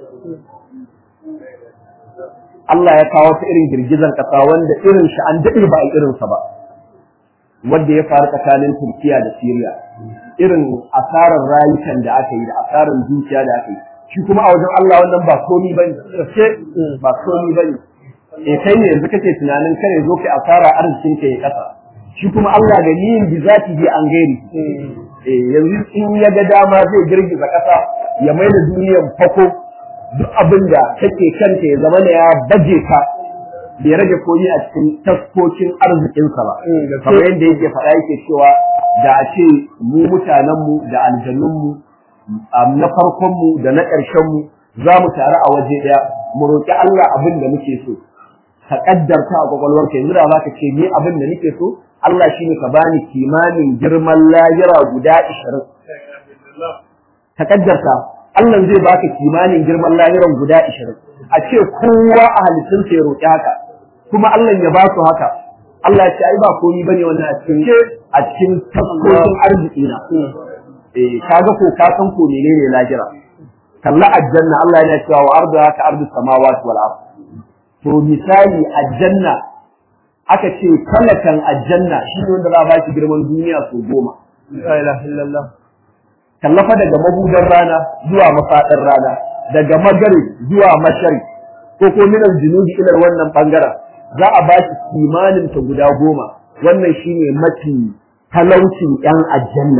Allah ya kawo ta irin girgizan ƙasa wanda irin shi an daɗe ba a irinsa ba wanda ya faru tsakanin Turkiya da Siriya irin asarar rayukan da aka yi da asarar dukiya da aka yi shi kuma a wajen Allah wannan ba komi bane ba komi bane eh kai ne yanzu kake tunanin kare zo kai asara arzikin ka ya kasa shi kuma Allah da yin bi zati bi an gairi eh yanzu in ya ga dama zai girgiza kasa ya mai da duniyar fako duk abin da kake kanta ya zama ya baje ka bai rage komi a cikin taskokin arzikinsa ba kamar yadda yake faɗa yake cewa da a ce mu mutanenmu da aljannunmu na farkonmu da na ƙarshenmu za mu taru a waje ɗaya mu roƙi Allah abin da muke so ka ƙaddarta a kwakwalwarka yanzu da za ka ce ni abin da nake so Allah shine ka bani kimanin girman layira guda ishirin ka ƙaddarta Allah zai baka kimanin girman lahiran guda ishirin a ce kowa a halittunsa ya roƙi haka kuma Allah ya ba su haka Allah ya ce ai ba komai bane wannan a cikin a cikin taskokin arziki na eh kaga ko ka san ko menene lahira kalla aljanna Allah yana cewa wa ardu haka ardu samawati wal ard to misali aljanna aka ce kalakan aljanna shi ne wanda za a ba shi girman duniya so goma la ilaha illallah kallafa daga mabudan rana zuwa mafaɗar rana daga magari zuwa mashari ko ko minal junubi ila wannan bangaren za a bashi kimanin ta guda goma wannan shine mafi talaucin yan aljanna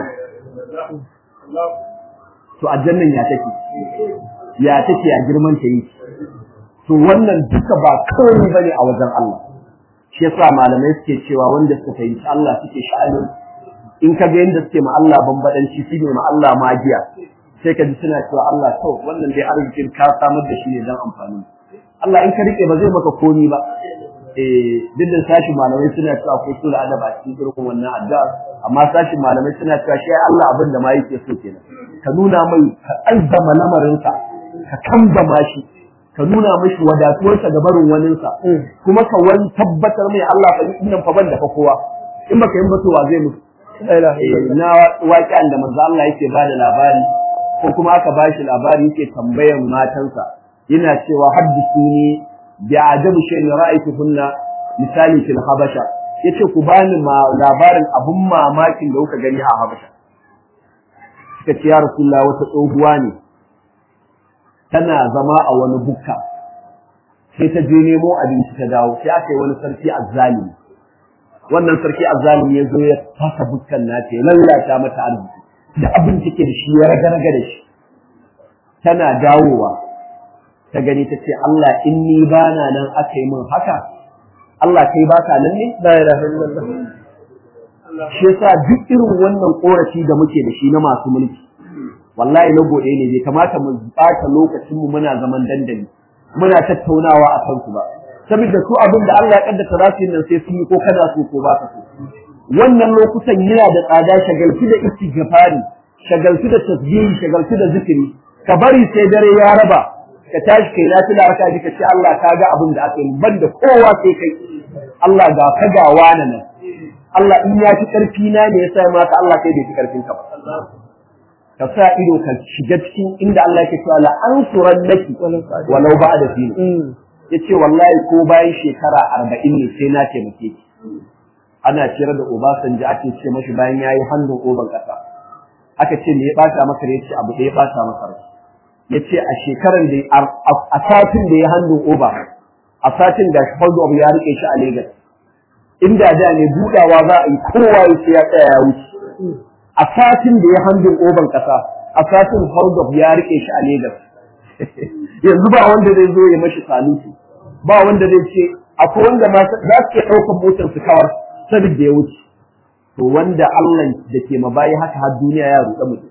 to aljannan ya take ya take a girman ta yi to wannan duka ba kawai bane a wajen Allah shi yasa malamai suke cewa wanda suka fahimci Allah suke sha'anin in ka ga yadda suke ma Allah bambadanci su ne ma Allah magiya sai ka ji suna cewa Allah to wannan dai arzikin ka samar da shi ne don amfani Allah in ka rike ba zai maka komi ba eh duk da sashi malamai suna cewa ko su da adaba cikin irin wannan addu'a amma sashi malamai suna cewa shi Allah abin da ma yake so kenan ka nuna mai ka azzama lamarinsa ka kambama shi ka nuna mashi wadatuwarsa ga barin waninsa kuma ka wani tabbatar mai Allah fa nan fa ban da fa kowa in baka yin batowa zai mutu na waƙen da manzo Allah yake bada labari ko kuma aka bashi labari yake tambayan matansa yana cewa haddisuni bi ajabu shay'in ra'aytuhunna misali fil habasha yace ku bani ma labarin abun mamakin da kuka gani a habasha suka ce ya rasulullah wata tsohuwa ne tana zama a wani bukka sai ta je nemo abinci ta dawo sai aka yi wani sarki azzalimi wannan sarki azzalimi ya zo ya fasa bukkan nata ya lallata mata arziki da abin take da shi ya raga-raga da shi tana dawowa ta gani ta ce Allah in ni bana nan aka yi min haka Allah kai baka nan ne la ilaha illallah shi yasa duk irin wannan korafi da muke da shi na masu mulki wallahi na gode ne bai kamata mu bata lokacin mu muna zaman dandali muna tattaunawa a kansu ba saboda su abin da Allah ya kaddata za su yi nan sai sun yi ko kana so ko ba ka so wannan lokutan yana da tsada shagaltu da istighfari shagaltu da tasbihi shagaltu da zikiri ka bari sai dare ya raba ka tashi kai na tuna raka ji ka ce Allah ka ga abin da aka yi banda kowa sai kai Allah ga ka ga wani nan Allah in ya fi karfi na ne ya sa maka Allah kai bai fi karfin ka ba ka sa ido ka shiga cikin inda Allah yake cewa la ansurannaki walau ba'da fi yace wallahi ko bayan shekara 40 ne sai na taimake ki ana ciyar da Obasanjo ake ce mashi bayan yayi hannun oban kasa aka ce me ya bata maka ne yace abu da ya bata maka rai yace a shekaran da a satin da ya hannun oba a satin da Faldo abu ya rike shi a Lagos inda da ne budawa za a yi kowa yace ya tsaya ya wuce a satin da ya hannun oban kasa a satin Faldo ya rike shi a Lagos yanzu ba wanda zai zo ya mashi saluti ba wanda zai ce akwai wanda ma za su iya ɗaukar motar su kawar saboda ya wuce to wanda Allah da ke mabayi haka har duniya ya ruɗa mutum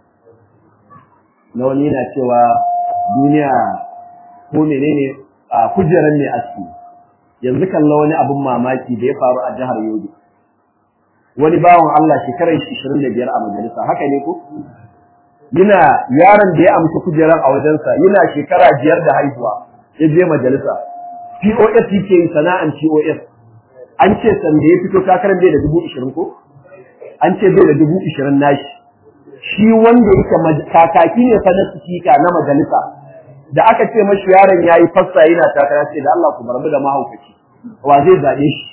na wani yana cewa duniya ko menene a kujerar ne aski yanzu kalla wani abun mamaki da ya faru a jihar Yobe wani bawan Allah shekarar 25 a majalisa haka ne ko yana yaron da ya amsa kujerar a wajensa yana shekara biyar da haihuwa ya je majalisa POS yake yin sana'an POS an ce san da ya fito takarar bai da dubu ishirin ko an ce bai da dubu ishirin nashi shi wanda yake kakaki ne fa na sifika na majalisa da aka ce mashi yaron ya yi fassa yana takara ce da Allah ku barbu da mahaukaci wa zai zaɓe shi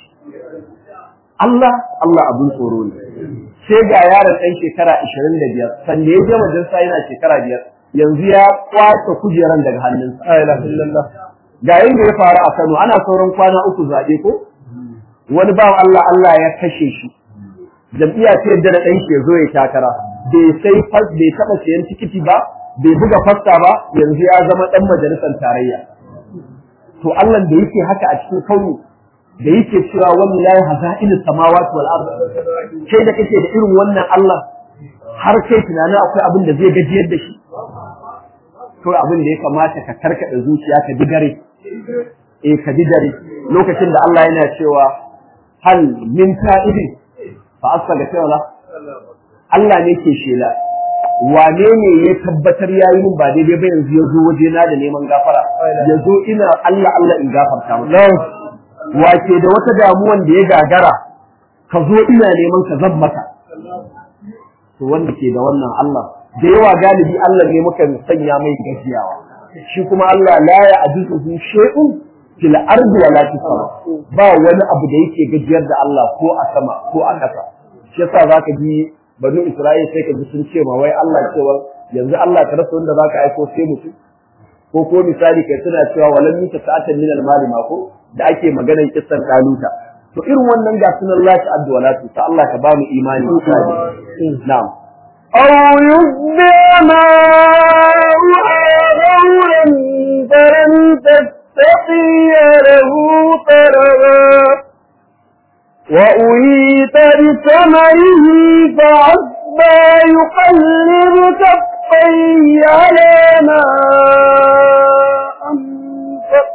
Allah Allah abin tsoro ne sai ga yaron ɗan shekara ashirin da biyar sanda ya je majalisa yana shekara biyar yanzu ya kwace kujeran daga hannunsa la ilaha illallah ga yanda ya faru a Kano ana sauran kwana uku zaɓe ko wani bawan Allah Allah ya kashe shi jam'iyya ta yadda da ɗan ke zo ya takara bai sai fas bai taɓa sayan tikiti ba bai buga fasta ba yanzu ya zama ɗan majalisar tarayya to Allah da yake haka a cikin kauni da yake cewa wallahi hazainus samawati wal ard kai da kake da irin wannan Allah har kai tunanin akwai abin da zai gajiyar da shi to abin da ya kamata ka karkada zuciya ka bi dare eh ka bi dare lokacin da Allah yana cewa hal min ta'ibin fa asaga cewa Allah ne ke shela wane ne ya tabbatar yayi min ba daidai ba yanzu ya zo waje na da neman gafara ya zo ina Allah Allah in gafarta masa wace da wata damuwan da ya gagara ka zo ina neman ka zan maka to wanda ke da wannan Allah da yawa galibi Allah ne muka sanya mai gajiyawa shi kuma Allah la ya ajizuhu shay'un fil ardi wala fis sama ba wani abu da yake gajiyar da Allah ko a sama ko a ƙasa shi yasa zaka ji banu Isra'il sai ka ji sun ce ma wai Allah cewa yanzu Allah ka rasa wanda zaka aiko sai mutum ko ko misali kai suna cewa walan mita sa'atan min al-mali ma ko da ake maganar kissan daluta to irin wannan ga sunan lati addu'alatu ta Allah ka ba mu imani na'am أو يتبع ماؤها غورا فلن تستطيع له طلبا وأهيت بثمره فعسبى يقلب كفيه على ما أنفق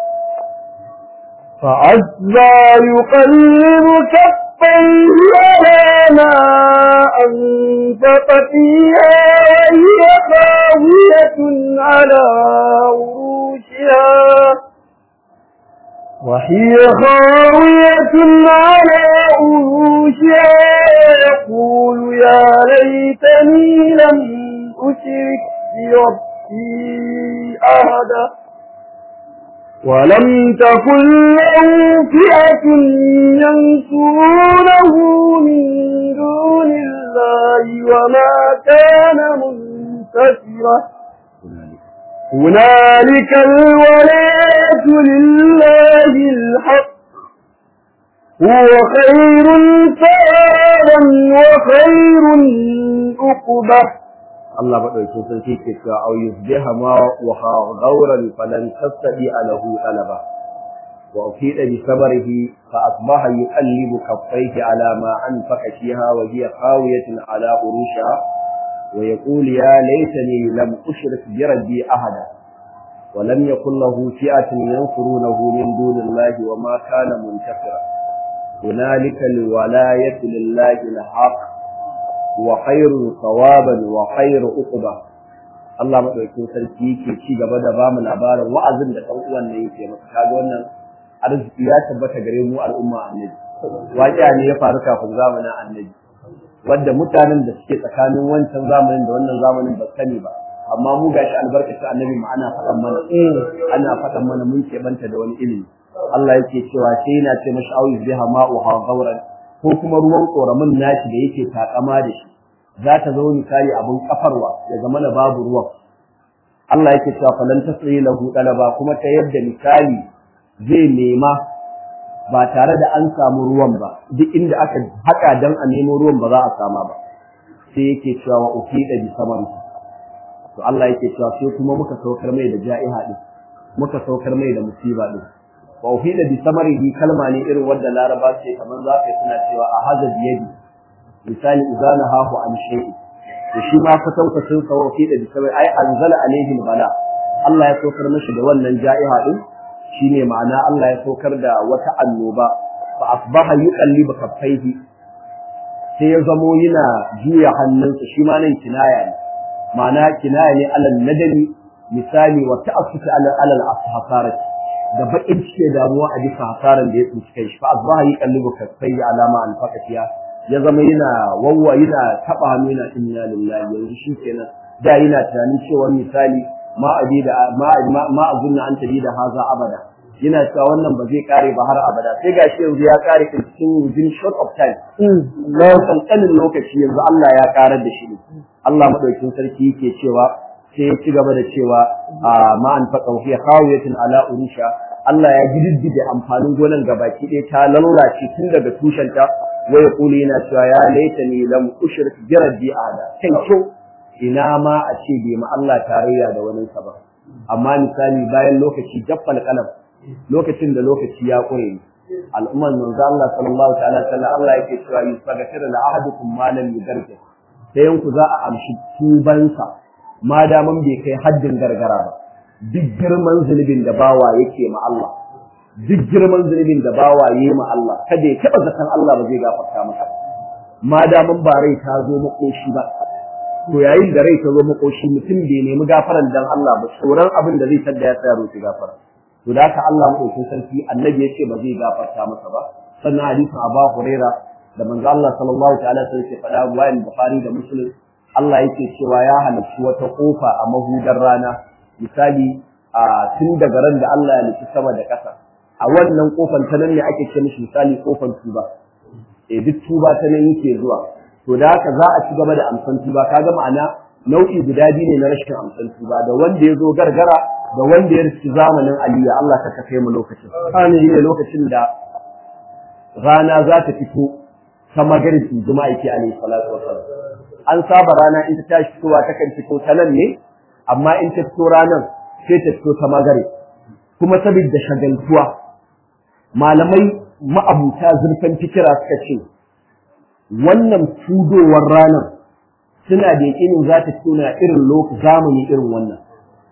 فعسبى يقلب كفيه على ما أنفق فيها وهي خاوية على عروشها وهي خاوية على عروشها ويقول يا ليتني لم أشرك بربي أحدا ولم تكن له فئة ينصرونه من دون الله وما كان منتصرا هنالك الولاية لله الحق هو خير ثوابا وخير عقبه Allah madaukakin sarki ke cewa au yusbiha ma wa ghawran falan tastadi alahu talaba wa ufida bi sabrihi fa asbaha yuqallibu kaffayhi ala ma anfaqa fiha wa hiya qawiyatun ala urusha wa yaqul ya laitani lam ushrik bi rabbi ahada wa lam yakul lahu fi'atun yansurunahu min dunillahi wa ma kana muntasira hunalika alwalayatu lillahi alhaq wa khairu thawaban wa khairu uquba Allah madaukakin sarki yake ci gaba da ba mu labarin wa'azin da dan uwan ne yake maka kaga wannan arziki ya tabbata gare mu al'umma annabi waƙiya ne ya faru kafin zamanin annabi wanda mutanen da suke tsakanin wancan zamanin da wannan zamanin ba sani ba amma mu gashi albarkacin annabi ma ana faɗan mana ana faɗan mana mun banta da wani ilimi Allah yake cewa sai yana ce mashi auyi biha ma'uha gauran ko kuma ruwan ƙoramin nashi da yake takama da shi za ta zama misali abin kafarwa ya zama na babu ruwan Allah yake cewa falan tasri lahu talaba kuma ta yadda misali zai nema ba tare da an samu ruwan ba duk inda aka haka dan a nemo ruwan ba za a sama ba sai yake cewa wa ufida bi samari to Allah yake cewa sai kuma muka saukar mai da ja'iha din muka saukar mai da musiba din wa ufida bi samarihi kalma ne irin wanda laraba ce kamar za ka suna cewa a haza biyadi misali izana hahu an shay'i da shi ma ka sauka sun sa ufida bi samari ai anzala alaihim bala Allah ya saukar mashi da wannan ja'iha din shine ma'ana Allah ya saukar da wata annoba fa asbaha yuqallibu kaffaihi sai ya zamo yana juya hannunsa shi ma nan kinaya ne ma'ana kinaya ne alal nadami misali wa ta'assufi alal alal ashafarati da bakin cike damuwa a bisa hasaran da ya tsinci kai shi fa asbaha yuqallibu kaffaihi alama an faqatiya ya zama yana wawwa yana taba hannu yana inna lillahi yanzu shi kenan da yana tunanin cewa misali ma abi da ma ma azunna an tabi da haza abada yana cewa wannan ba zai kare ba har abada sai gashi yanzu ya kare cikin within short of time na kankanin lokaci yanzu Allah ya karar da shi ne Allah madaukakin sarki yake cewa sai ya ci gaba da cewa ma an faqa fi khawiyatin ala urusha Allah ya gididdige amfanin gonan gabaki ɗaya ta lallace tun daga tushenta wai kuli yana cewa ya laitani lam ushrik bi rabbi ada kai kyau ina ma a ce bai ma Allah tarayya da wani ba amma misali bayan lokaci jaffal kalam lokacin da lokaci ya kure al'ummar manzo Allah sallallahu ta'ala sallam Allah yake cewa yusaghfiru la ahadukum ma lam yugargir sayan ku za a amshi tubansa ma daman bai kai haddin gargara ba duk girman zunubin da bawa yake ma Allah duk girman zunubin da bawa yayi ma Allah kada ya taba zakan Allah ba zai gafarta masa ma daman ba rai ta zo makoshi ba to yayin da rai ta zo makoshi mutum bai nemi gafaran dan Allah ba tsoron abin da zai tada ya tsaya roki gafara to da haka Allah madaukakin sarki annabi yace ba zai gafarta masa ba sannan hadisin Abu Huraira da manzo Allah sallallahu ta'ala sai ya faɗa ruwayan Bukhari da Muslim Allah yake cewa ya halarci wata kofa a mahudar rana misali a tun daga ran da Allah ya nufi sama da ƙasa a wannan kofan ta nan ne ake ce mishi misali kofan tuba eh duk tuba ta nan yake zuwa to da haka za a ci gaba da amsan tuba kaga ma'ana nau'i guda biyu ne na rashin amsan tuba da wanda ya zo gargara da wanda ya riski zamanin aliya Allah ka kafe mu lokacin amin ne lokacin da rana za ta fito ta magarbi juma'a yake alaihi salatu wasallam an saba rana in ta tashi fitowa ta kan fito ta nan ne amma in ta fito ranar sai ta fito ta magare kuma saboda shagaltuwa malamai ma'abuta zurfin fikira suka ce wannan fudowar ranar suna da yakinin za ta fito na irin lokaci zamani irin wannan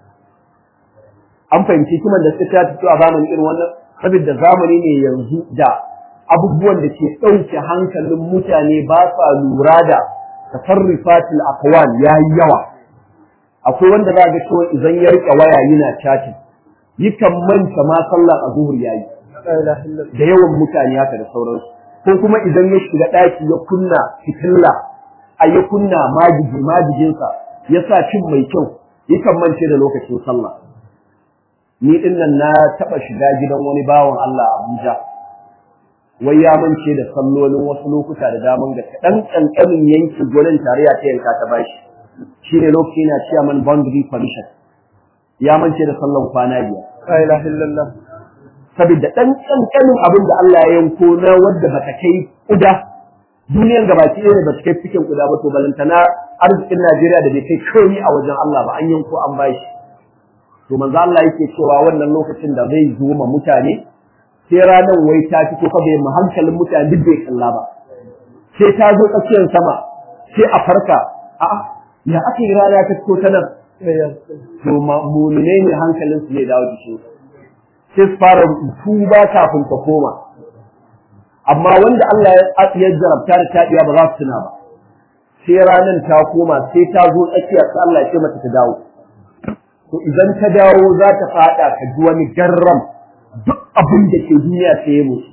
an fahimci kiman da suka ta fito a zamani irin wannan saboda zamani ne yanzu da abubuwan da ke ɗauke hankalin mutane ba sa lura da tasarrufatul aqwal yayi yawa akwai wanda za ga cewa idan ya rike waya yana chatting yakan manta ma sallar azhur yayi da yawan mutane haka da sauransu ko kuma idan ya shiga daki ya kunna fitilla a ya kunna majigi majijinsa ya sa cin mai kyau yakan mance da lokacin sallah ni din nan na taba shiga gidan wani bawan Allah a Abuja wai ya mance da sallolin wasu lokuta da daman gaske dan kankanin yanki gurin tarayya ta yanka ta bashi shine lokaci na chairman boundary commission ya mance da sallan kwana biyar la ilaha illallah saboda dan kankanin abin da Allah ya yanko na wanda bata kai kuda duniyar da baki ɗaya bata kai cikin kuda ba to balantana arzikin Najeriya da bai kai komai a wajen Allah ba an yanko an bashi to manzo Allah yake cewa wannan lokacin da zai zo ma mutane sai ranar wai ta fito fa bai mu hankalin mutane duk bai kalla ba sai ta zo tsakiyar sama sai a farka a'a ya aka yi rana ta fito ta nan to mu'mine ne hankalin su zai dawo jikin sai su fara tuba kafin ta koma amma wanda Allah ya jarabta da taɗiya ba za su tuna ba sai ranar ta koma sai ta zo tsakiya sai Allah ya ce mata ta dawo to idan ta dawo za ta fada ka ji wani garram duk abin da ke duniya sai ya mutu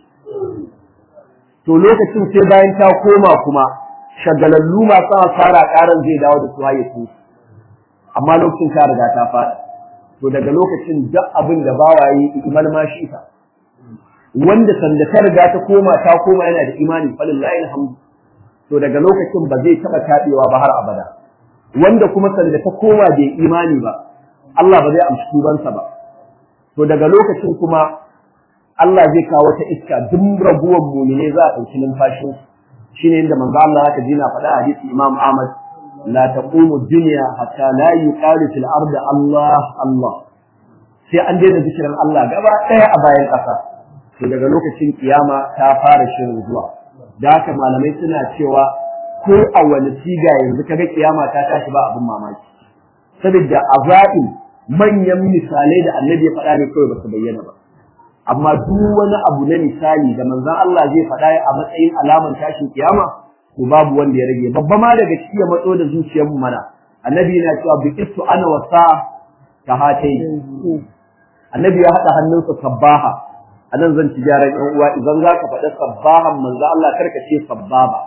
to lokacin sai bayan ta koma kuma shagalallu masu fara karan zai dawo da su haye su amma lokacin ta riga ta fada to daga lokacin duk abin da bawaye iman ma shi ta wanda sanda ta riga ta koma ta koma yana da imani falillahi alhamdu to daga lokacin ba zai taba tabewa ba har abada wanda kuma sanda ta koma bai imani ba Allah ba zai amshi tubansa ba to daga lokacin kuma Allah zai kawo ta iska duk raguwar mu'mine za a ɗauki numfashin shine inda manzo Allah haka ji na faɗa hadisi Imam Ahmad la taqumu dunya hatta la yuqalu fil ardi Allah Allah sai an daina zikirin Allah gaba ɗaya a bayan ƙasa to daga lokacin kiyama ta fara shirin zuwa da haka malamai suna cewa ko a wani siga yanzu kaga kiyama ta tashi ba abin mamaki saboda azain manyan misalai da annabi ya faɗa ne kawai ba su bayyana ba amma duk wani abu na misali da manzon Allah zai faɗa a matsayin alaman tashin kiyama to babu wanda ya rage babba ma daga ciki ya matso da zuciyar mu mana annabi yana cewa bi istu ana wasa ka hatai annabi ya haɗa hannunsa sabbaha anan zan ci gyaran ɗan uwa idan za ka faɗa sabbahan manzo Allah karka ce sabbaba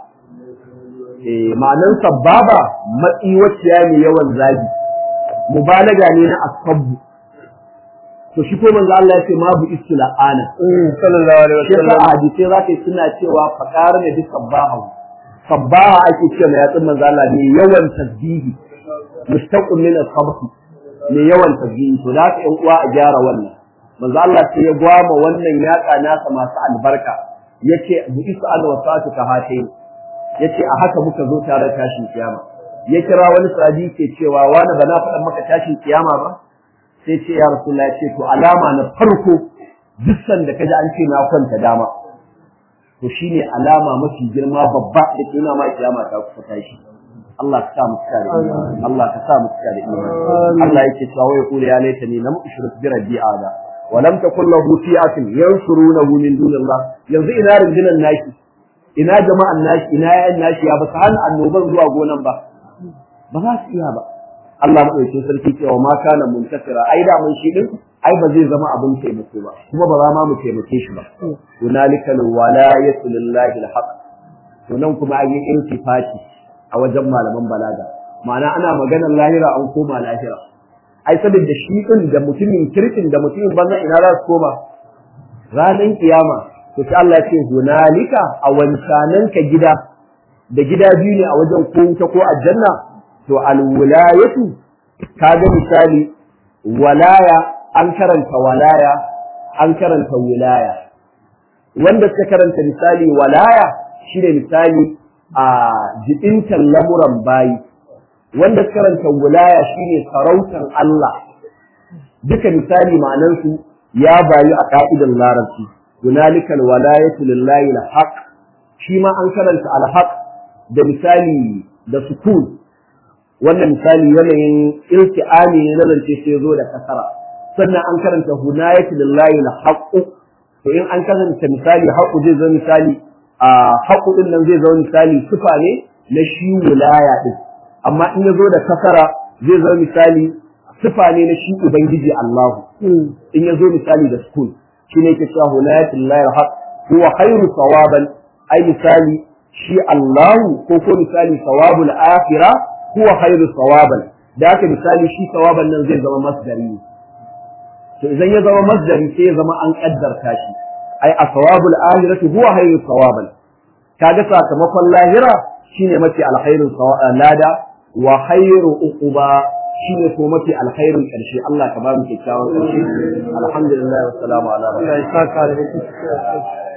eh ma'anan sabbaba matsi wacce ne yawan zagi mubalaga ne na asabbu to shi ko manzo Allah ya ce ma bu istila'ana sallallahu alaihi shi wasallam ka hadisi za ka suna cewa faqar ne bi sabbaha sabbaha ake ce mai yatsun manzo Allah ne yawan tasbihi mustaqim min as-sabh ne yawan tasbihi to da ka yan uwa a gyara wannan manzo Allah sai ya gwama wannan yatsa nasa masu albarka yace bu is'al wa sa'atu ka hatai yace a haka muka zo tare tashin kiyama ya kira wani sahabi ke cewa wani ba na faɗa maka tashin kiyama ba sai ce ya rasulullah ce to alama na farko duk sanda kaji an ce na kwanta dama to shine alama mafi girma babba da ke nuna ma kiyama ta kusa tashi Allah ka sa mu cika da imani Allah ka sa mu cika da imani Allah yake cewa wai kula ya laita ni lam ushrik bi rabbi ada wa lam takul lahu fi'atin yansurunahu min dunillah yanzu ina rundunan naki ina jama'an naki ina yayan naki ya ba su hana annoban zuwa gonan ba ba za su iya ba Allah madaukakin sarki cewa ma kana muntasira ai da mun shi din ai ba zai zama abin taimako ba kuma ba za ma mu taimake shi ba hunalika alwalayatu lillahi alhaq to nan kuma an yi intifati a wajen malaman balaga ma'ana ana maganar lahira an koma lahira ai saboda shi din da mutumin kirkin da mutumin banza ina za su koma ranar kiyama to sai Allah ya ce hunalika a wancanan ka gida da gida biyu ne a wajen ko wuta ko aljanna to alwilayatu kaga misali walaya an karanta walaya an karanta wilaya wanda suka karanta misali walaya shine misali a jibintan lamuran bayi wanda suka karanta wilaya shine sarautar Allah duka misali ma'anansu ya bayu a ka'idar larabci hunalika alwalayatu lillahi alhaq shi ma an karanta alhaq da misali da sukun wannan misali yanayin ilti'ami ne na zance sai zo da kasara sannan an karanta hunayatu lillahi alhaq to in an karanta misali haqqu zai zo misali a haqqu din nan zai zo misali sifa ne na shi wilaya din amma in ya zo da kasara zai zo misali sifa ne na shi ubangiji Allah in ya zo misali da sukun shine yake cewa hunayatu lillahi alhaq huwa khairu sawaban ai misali shi Allah ko ko misali sawabul akhirah huwa khairu sawaban da haka misali shi sawaban nan zai zama masdari ne to idan ya zama masdari sai ya zama an kaddarta shi ai asawabul ahirati huwa khairu sawaban kaga sakamakon lahira shine mafi alkhairin lada wa khairu uquba shine ko mafi alkhairin karshe Allah ka ba mu kyakkyawan karshe alhamdulillah wa salamu ala Allah ya saka da